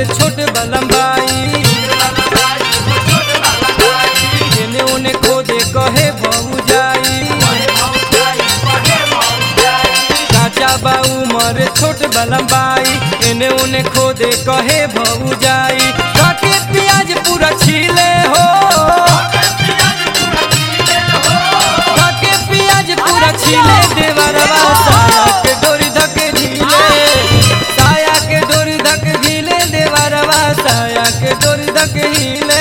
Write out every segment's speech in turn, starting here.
उमर छोट बलम्बाई एने ओने खोदे कहे बहु जाई काचा बा उमर छोट बलम्बाई एने ओने खोदे कहे बहु जाई काके प्याज पूरा छीले हो काके प्याज पूरा छीले देवरवा साया के डोरी धक ढीले साया के डोरी धक ढीले देवरवा साया के डोरी धक हिले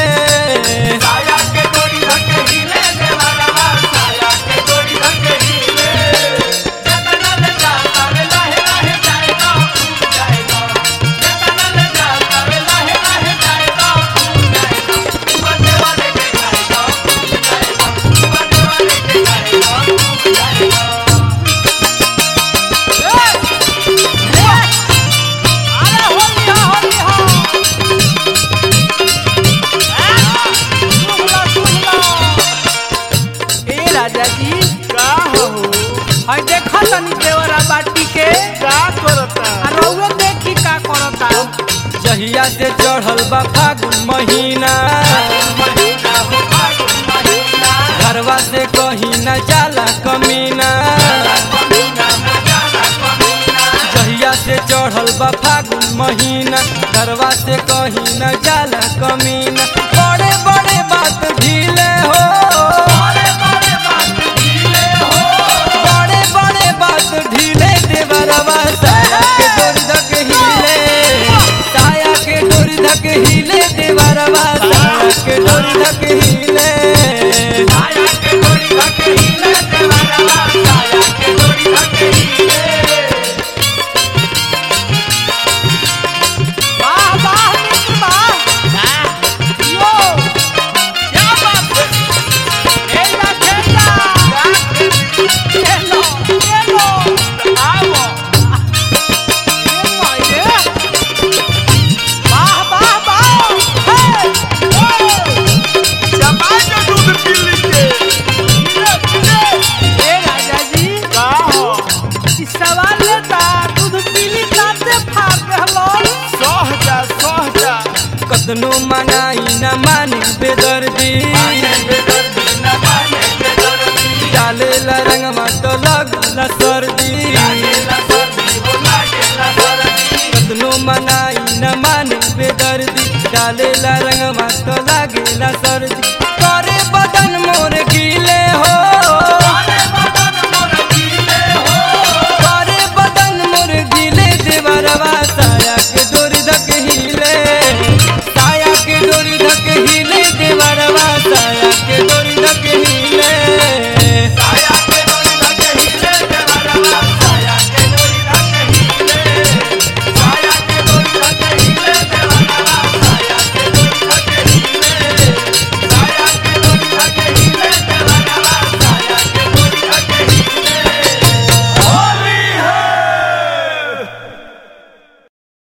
ए राजा जी का हो हई देखा तनी देवरा बाटी के का करता आ रउआ देखी का करता जहिया से चढ़ल बा फागुन महीना घरवा से कहीं न जाला कमीना जहिया से चढ़ल बा फागुन महीना घरवा से कहीं न जाला कमीना बड़े बड़े बात ढीले हो बड़े बड़े बात ढीले देवरवा साया के डोरी धक हिले साया के डोरी धक हिले देवरवा साया के डोरी धक हिले वाह वाह मित्र वाह यो क्या बात है ए ला खेला ये लो ये लो आओ ये माये वाह वाह वाह हे जमाई के दूध पी लीजिए ए राजा जी का हो इस सवाल लेता दूध पीली काते फाड़ रहलो सह जा सह जा कतनो मनाई न माने बेदर्दी डाले ला रंगवा तो लगला सर्दी कतनो मनाई न माने बेदर्दी डाले ला रंगवा तो लागेला सर्दी